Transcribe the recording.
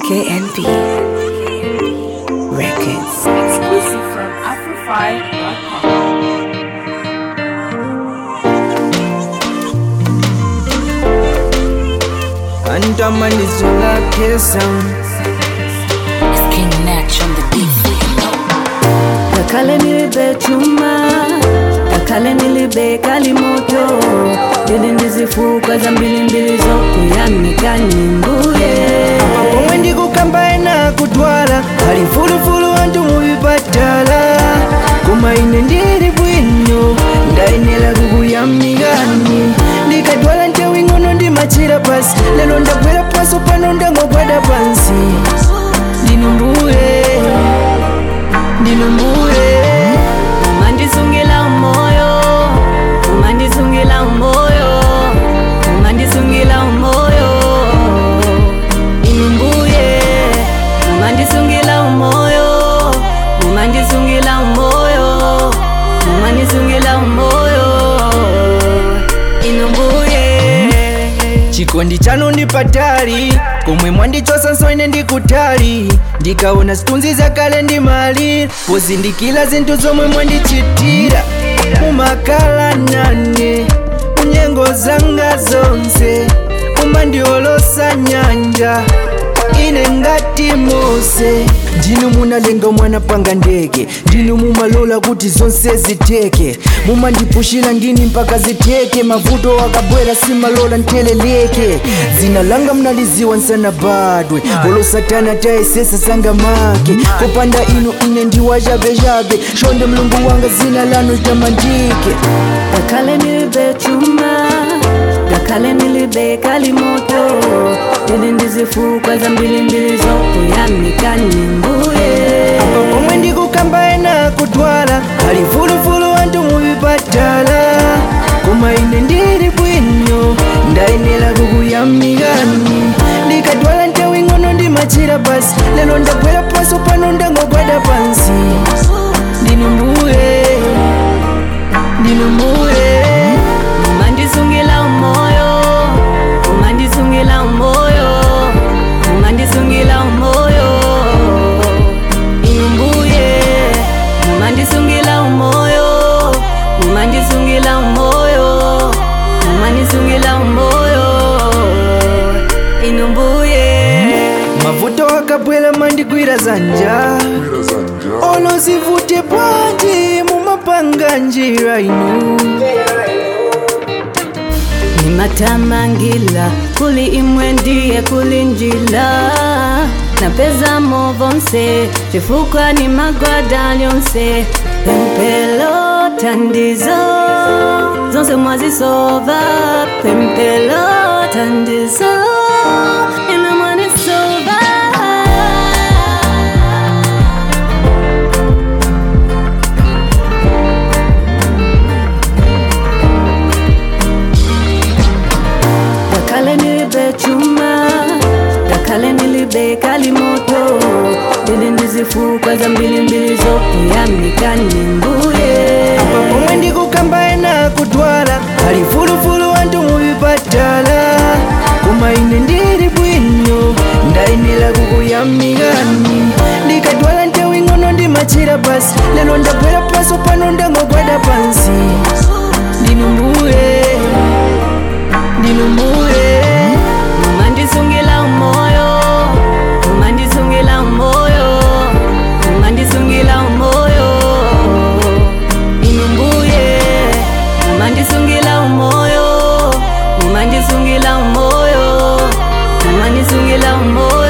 KNB Records. Exclusive from Afrofy.com. andamanizola kesa It's King Natch on the beat. Kakale nilibe chuma, kakale nilibe kalimoto, ili ndizifuka za mbili mbili zokuyamika nyimbuye. pomwe ndikukambaye nakutwala ali mfulufulu anthu muvipatala koma ine ndili bwino ndayenera kukuyamikani ndikatwala nthawi ng'ono ndimachira pasi lero ndagwera paso pano ndangogwada pansi ndinu mbuye ndinu mbuye Umandisungila umoyo, umandisungila umoyo, umandisungila umoyo, inumbuye. Umandisungila umoyo, umandisungila umoyo, umandisungila umoyo, inumbuye. chikondi chanu ndi patali komwe mwandichosa nsone ndikutali ndikaona zitunzi zakale ndi mali pozindikira zinthu zomwe mwandichitira mumakala nane munyengo zanga zonse mumandiolosa nyanja ine ngati mose ndinu munalenga mwana panga ndege ndinu mumalola kuti zonse ziteke mumandipushira ngini mpaka ziteke mavuto akabwera simalola nteleleke zina langa mnaliziwa nsanabadwe olo satana tayesesa sanga make kopanda inu ine ndiwachabechabe shonde mlungu wanga zina lanu litamandike Kakale nilibe chuma, kakale nilibe kalimoto, ili ndizifuka za mbili mbili zokuyamika nyimbuye. apa pomwe ndikukambaye nakutwala ali mfulufulu anthu muvipatala koma ine ndili bwino ndayenera kukuyamikani ndikatwala nthawi ng'ono ndimachira pasi lero ndagwera paso pano ndangogwada pansi ndinu mbuye ndinu mbuye Umandisungila umoyo, umandisungila umoyo, umandisungila umoyo, inumbuye. Umandisungila umoyo, umandisungila umoyo, umandisungila umoyo, inumbuye. mavuto akabwera mandigwira zanja olo zivute bwanji mumapanga njira inu nimatamangila kuli imwe ndiye kuli njila napeza movonse chifukwa ni magwada lyonse pempelo tandizo zonse mwazisova pempelo tandizo ina mwanisova Dakale nilibe chuma, dakale nilibe kalimoto, ili ndizifuka za mbili mbili zokuyamika nyimbuye. apa pomwe ndikukambaye nakutwala ali mfulufulu anthu muvipatala koma ine ndili bwino ndayenera kukuyamikani ndikatwala nthawi ng'ono ndimachira pasi lero ndagwera paso pano ndangogwada pansi ndinu mbuye ndinu mbuye Umandisungila umoyo, umandisungila umoyo, umandisungila umoyo, inumbuye. Umandisungila umoyo, umandisungila umoyo, umandisungila umoyo.